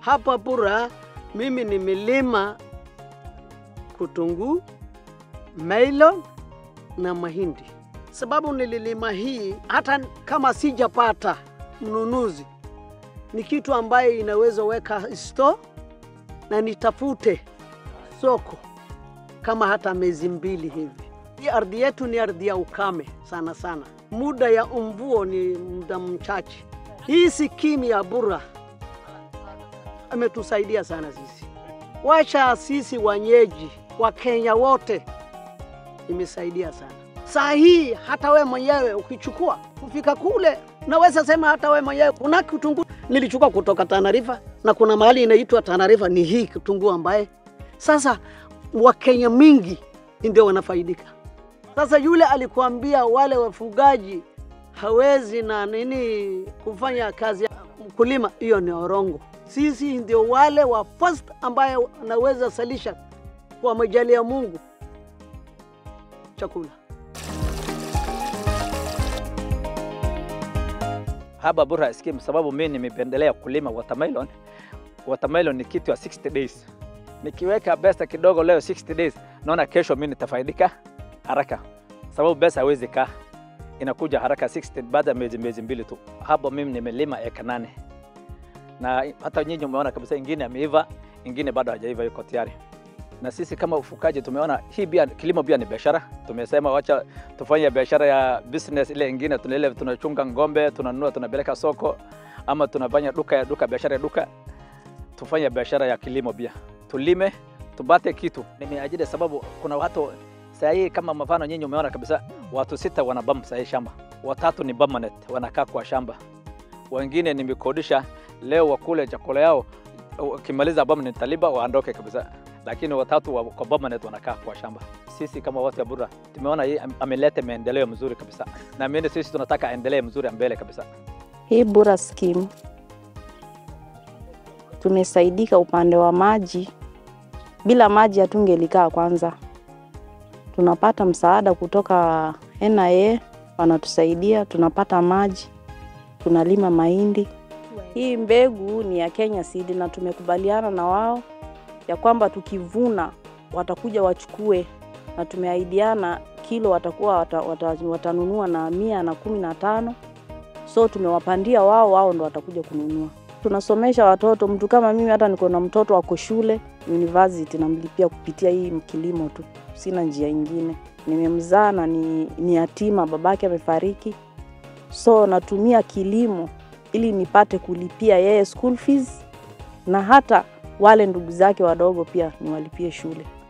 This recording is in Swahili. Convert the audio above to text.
Hapa Bura mimi nimelima kutunguu, melon na mahindi. Sababu nililima hii, hata kama sijapata mnunuzi, ni kitu ambaye inaweza weka store na nitafute soko kama hata miezi mbili hivi. Hii ardhi yetu ni ardhi ya ukame sana sana, muda ya umvuo ni muda mchache. Hii skimu ya Bura ametusaidia sana sisi, wacha sisi wenyeji wa Kenya wote, imesaidia sana. Saa hii hata we mwenyewe ukichukua kufika kule, naweza sema hata we mwenyewe kuna kitunguu nilichukua kutoka Tanarifa na kuna mahali inaitwa Tanarifa, ni hii kitunguu ambaye sasa Wakenya mingi ndio wanafaidika. Sasa yule alikuambia wale wafugaji hawezi na nini kufanya kazi ya mkulima, hiyo ni orongo. Sisi ndio wale wa first ambaye wanaweza salisha kwa majali ya Mungu chakula. haba Bura scheme sababu mimi nimependelea kulima watermelon. Watermelon ni kitu ya 60 days. Nikiweka pesa kidogo leo 60 days, naona kesho mimi nitafaidika haraka, sababu pesa haiwezi kaa, inakuja haraka 60 baada ya miezi miezi mbili tu. Hapo mimi nimelima eka nane, na hata nyinyi umeona kabisa, ingine ameiva, ingine bado hajaiva, yuko tayari. Na sisi kama ufukaji tumeona hii pia kilimo pia ni biashara. Tumesema wacha tufanye biashara ya business ile ingine, tunile tunachunga ng'ombe, tunanunua tunapeleka soko, ama tunafanya duka ya duka, biashara ya duka. Tufanye biashara ya kilimo pia, tulime tupate kitu. Nimeajiri sababu kuna watu saa hii kama mfano nyinyi umeona kabisa, watu sita wanabam saa hii shamba, watatu ni permanent wanakaa kwa shamba, wengine nimekodisha leo wakule chakula yao, ukimaliza permanent taliba waondoke kabisa lakini watatu wa kwa permanent wanakaa kwa shamba. Sisi kama watu ya Bura tumeona hii am- ameleta maendeleo mzuri kabisa, na mimi sisi tunataka aendelee mzuri mbele kabisa. Hii Bura scheme tumesaidika upande wa maji. Bila maji hatungelikaa kwanza. Tunapata msaada kutoka NIA, wanatusaidia, tunapata maji, tunalima mahindi. Hii mbegu ni ya Kenya Seed na tumekubaliana na wao ya kwamba tukivuna watakuja wachukue, na tumeahidiana kilo watakuwa wata, wata, watanunua na mia na kumi na tano so tumewapandia wao, wao ndo watakuja kununua. Tunasomesha watoto, mtu kama mimi, hata niko na mtoto wako shule university, namlipia kupitia hii kilimo tu, sina njia ingine. Nimemzaa na ni, ni yatima, babake amefariki, so natumia kilimo ili nipate kulipia yeye school fees na hata wale ndugu zake wadogo pia niwalipie shule.